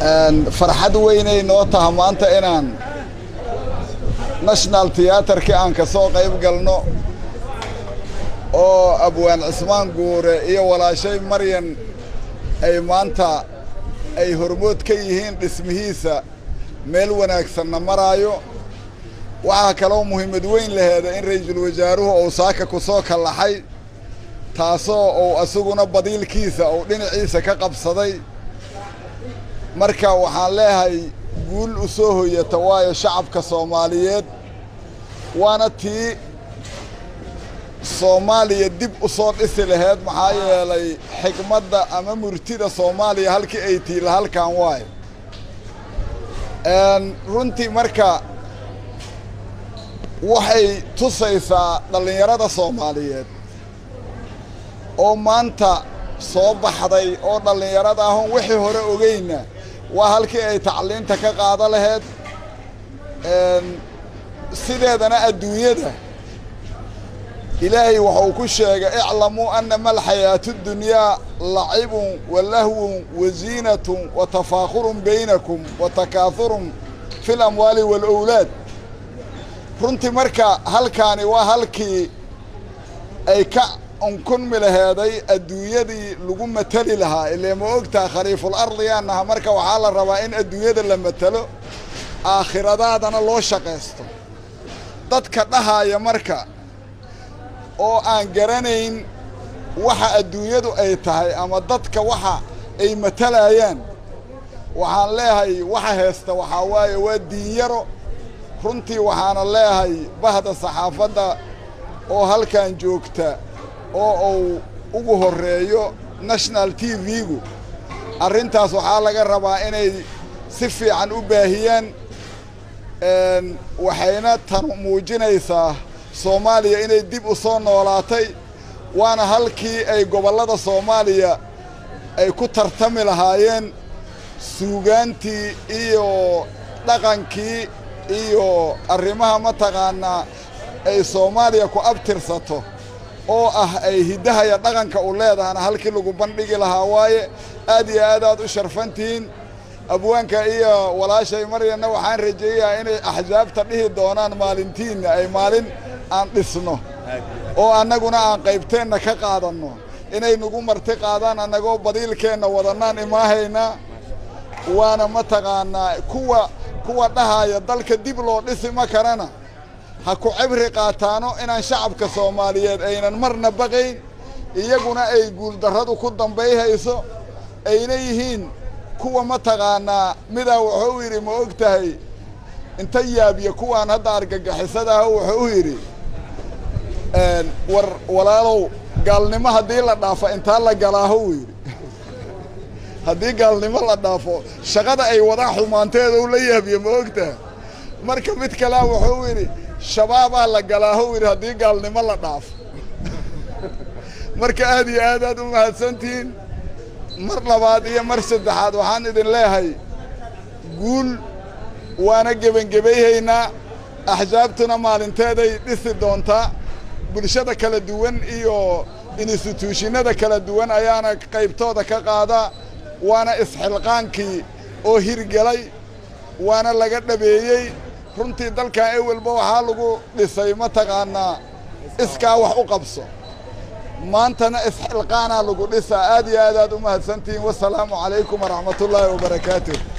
farxad weynay noo taha maanta inaan national tiyaatarkii aan ka soo qayb galno oo abwaan cismaan guure iyo walaashay maryan ay maanta ay hormood ka yihiin dhismihiisa meel wanaagsanna maraayo waxaa kaloo muhiimad weyn laheeda in ra'iisul wasaaruhu uu saaka ku soo kallaxay taasoo uu asaguna badiilkiisa uu dhinaciisa ka qabsaday marka waxaan leeyahay guul u soo hoyata waayo shacabka soomaaliyeed waana tii soomaaliya dib u soo dhisi laheyd maxaa yeelay xigmadda ama murtida soomaaliya halkii ay tiila halkan waayo runtii marka waxay tusaysaa dhallinyarada soomaaliyeed oo maanta soo baxday oo dhallinyarada ahon wixii hore ogeyna waa halkii ay tacliinta ka qaado laheyd sideedana adduunyada ilaahay waxuu ku sheegay iclamuu annama alxayaatu dunyaa lacibun wa lahwun wa ziinatun wa tafaakhurun baynakum wa takaahurun fi lamwaali waalowlaad runtii marka halkaani waa halkii ay ka unkunmi laheeday adduunyadii lagu mateli lahaa ilee ma ogtaha khaliiful ardiyaanaha marka waxaa la rabaa in adduunyada la matelo aakhiradaadana loo shaqaysto dadka dhahaaya marka oo aan garanayn waxa adduunyadu ay tahay ama dadka waxa ay matalayaan waxaan leeyahay waxa heesta waxaa waaye waa diinyaro runtii waxaana leeyahay bahda saxaafadda oo halkan joogta oo uu ugu horreeyo national t v-gu arrintaas waxaa laga rabaa inay si fiican u baahiyaan waxayna tan muujinaysaa soomaaliya inay dib u soo noolaatay waana halkii ay gobollada soomaaliya ay ku tartami lahaayeen suugaantii iyo dhaqankii iyo arrimaha mataqaanaa ay soomaaliya ku abtirsato oo ah ay hiddahaya dhaqanka u leedahana halkii lagu bandhigi lahaa waaye aad iyo aad aad u sharfantihiin abwaanka iyo walaashay maryanna waxaan rajeeyayaa inay axsaabta dhihi doonaan maalintiinna ay maalin aan dhisno oo annaguna aan qaybteenna ka qaadanno inay nagu marti qaadaan annagoo badiilkeenna wadannaan imaahaynaa waana mataqaanaa kuwa kuwa dhahaya dalka dib loo dhisi ma karana ha ku cibri qaataano inaan shacabka soomaaliyeed aynan marna baqayn iyaguna ay guuldarradu ku dambayhayso ayna yihiin kuwa mataqaanaa midaa wuxuu yidhi ma og tahay inta yaabiya kuwaan hadda argagixisadaah wuxuu yidhi war walaalow gaalnimo haddii la dhaafo intaa la galaaho uu yidhi haddii gaalnimo la dhaafo shaqada ay wadaan xumaanteeda u la yaabiya ma og tahay marka mid kalea wuxuu yidhi shabaabaa la galaaho u yidhi haddii gaalnimo la dhaafo marka aad iyo aad aad u mahadsantihiin mar labaad iyo mar saddexaad waxaan idin leeyahay guul waana gebangebayhaynaa axsaabtuna maalinteeday dhisi doontaa bulshada kala duwan iyo instituushinada kala duwan ayaana qaybtooda ka qaadaa waana isxilqaankii oo hirgelay waana laga dhabeeyey runtii dalkan ewelba waxaa lagu dhisay mataqaanaa iskaa wax u qabso maantana isxilqaanaa lagu dhisaa aad iyo aad aad u mahadsantihiin wasalaamu calaykum waraxmatullaahi wabarakaatuh